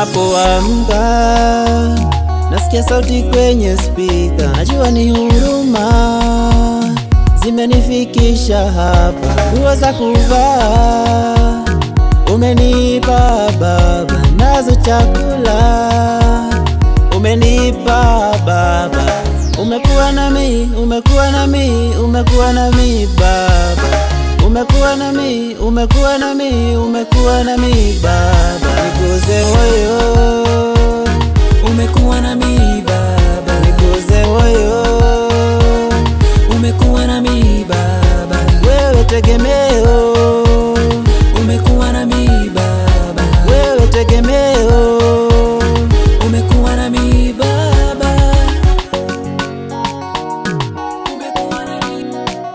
Ninapoamka nasikia sauti kwenye spika, najua ni huruma zimenifikisha hapa. Nguo za kuvaa umenipa Baba, nazo chakula umenipa Baba. Umekuwa nami, umekuwa nami, umekuwa nami Baba. Umekuwa nami, umekuwa nami, umekuwa nami Baba. Nikuze moyo, umekuwa nami Baba, nikuze moyo, umekuwa nami Baba, wewe tegemeo, umekuwa nami Baba, wewe tegemeo. umekuwa nami Baba, umekuwa nami,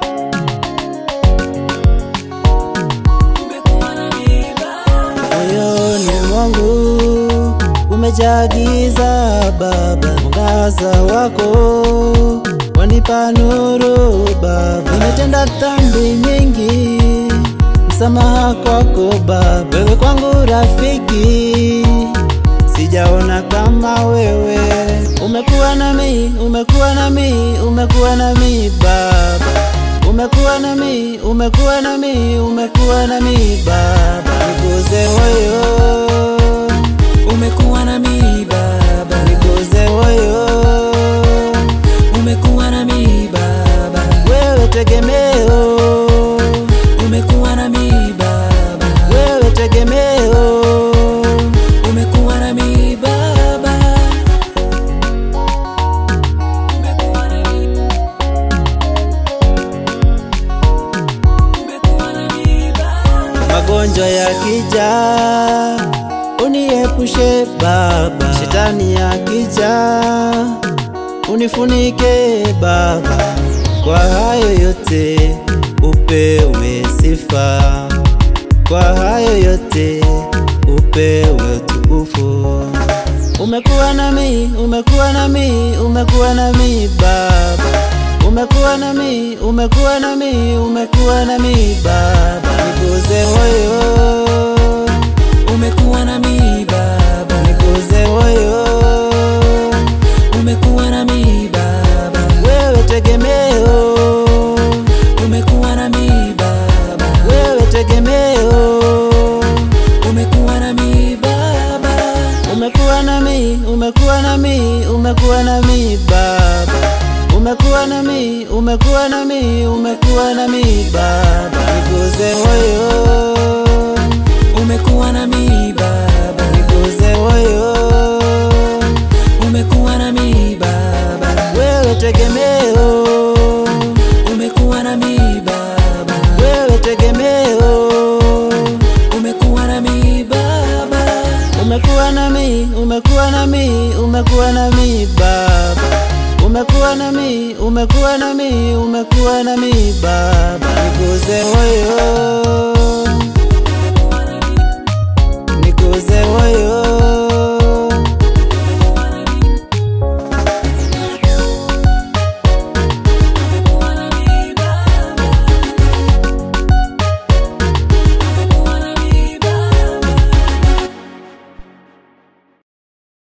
umekuwa nami Baba. Moyoni mwangu umejaa giza Baba, mwangaza wako wanipa nuru Baba. Nimetenda dhambi nyingi, msamaha kwako Baba. Wewe kwangu rafiki, sijaona kama wewe. Umekuwa nami, umekuwa nami, umekuwa nami Baba. Umekuwa nami, umekuwa nami, umekuwa nami Baba. Nikuze moyo, umekuwa nami Baba, nikuze moyo, umekuwa nami Baba, wewe tegemeo, umekuwa nami Baba, wewe tegemeo. umekuwa nami Baba, umekuwa nami, umekuwa nami Baba, Magonjwa yakija uniepushe Baba, shetani yakija unifunike Baba, kwa hayo yote upewe sifa, kwa hayo yote upewe utukufu. Umekuwa nami, umekuwa nami, umekuwa nami Baba. Umekuwa nami, umekuwa nami, umekuwa nami Baba. Nikuze moyo, umekuwa nami Baba, nikuze moyo, umekuwa nami Baba, wewe tegemeo, umekuwa nami Baba, wewe tegemeo. umekuwa nami Baba, Umekuwa nami, umekuwa nami, umekuwa nami Baba. Umekuwa nami, umekuwa nami, umekuwa nami Baba. Nikuze moyo, umekuwa nami Baba, nikuze moyo, umekuwa nami Baba, wewe tegemeo, umekuwa nami Baba, wewe tegemeo. umekuwa nami Baba, Umekuwa nami, umekuwa nami, umekuwa nami Baba. Umekuwa nami, umekuwa nami, umekuwa nami Baba. Nikuze moyo, nikuze moyo,